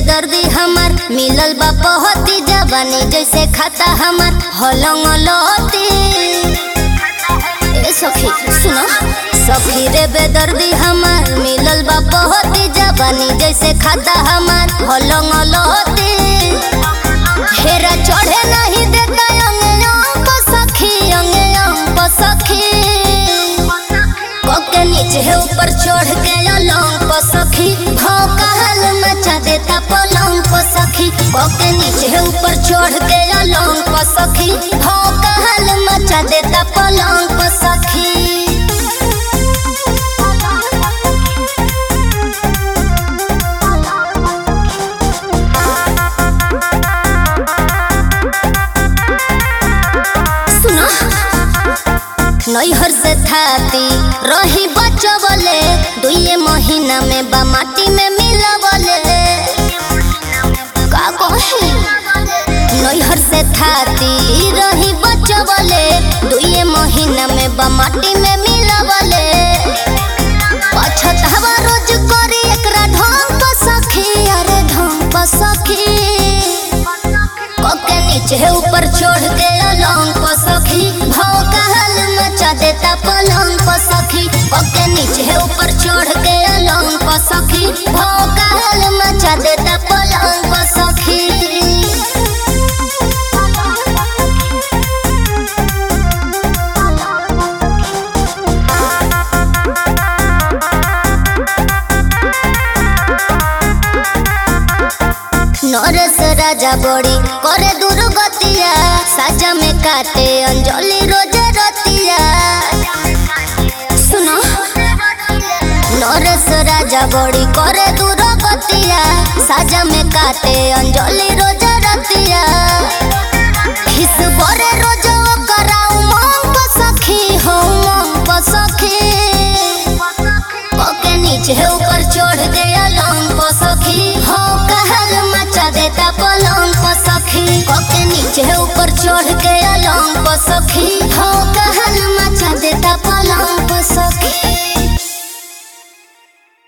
बेदर्दी हमार मिलल बा पहती जवानी जैसे खाता हमार हलंग लती ए सखी सुनो सखी रे बेदर्दी हमार मिलल बा पहती जवानी जैसे खाता हमार हलंग लती हेरा चढ़े नहीं देता अंग अंग सखी अंग अंग सखी पके नीचे है ऊपर चढ़ के अलंग पर सखी भाव कहल मचा देता पलंग पर सखी पके नीचे है ऊपर चढ़ के अलंग पर सखी भाव कहल मचा देता पलंग पर सखी सुना नैहर से थाती रही बचवले दुए महीना में बा माटी में मिलवले का कहे नैहर से थाती रही बचवले दुए महीना में बा माटी में मिलवले पछतावा रोज करी एकरा ढंग पर सखी अरे ढंग पर सखी कके नीचे ऊपर चढ़ के अलंग पर सखी भाव कहल मचा देता पलंग पर सखी कके नीचे ऊपर चढ़ के अलंग पर सखी भाव कहल मचा देता पलंग पर सखी नरेश राजा बड़ी करे दुर्गतिया साजा में काटे अंजलि रोज रतिया सुनो नरेश राजा बड़ी करे दुर्गतिया साजा में काटे अंजलि रोज रतिया हिस बरे रोज कराऊ मंग पर सखी हो मंग पर सखी पके नीचे ऊपर चढ़ गया लंग पर सखी हो कहल मचा देता पलंग पर सखी पके नीचे ऊपर चढ़ गया लंग पर सखी हो कहल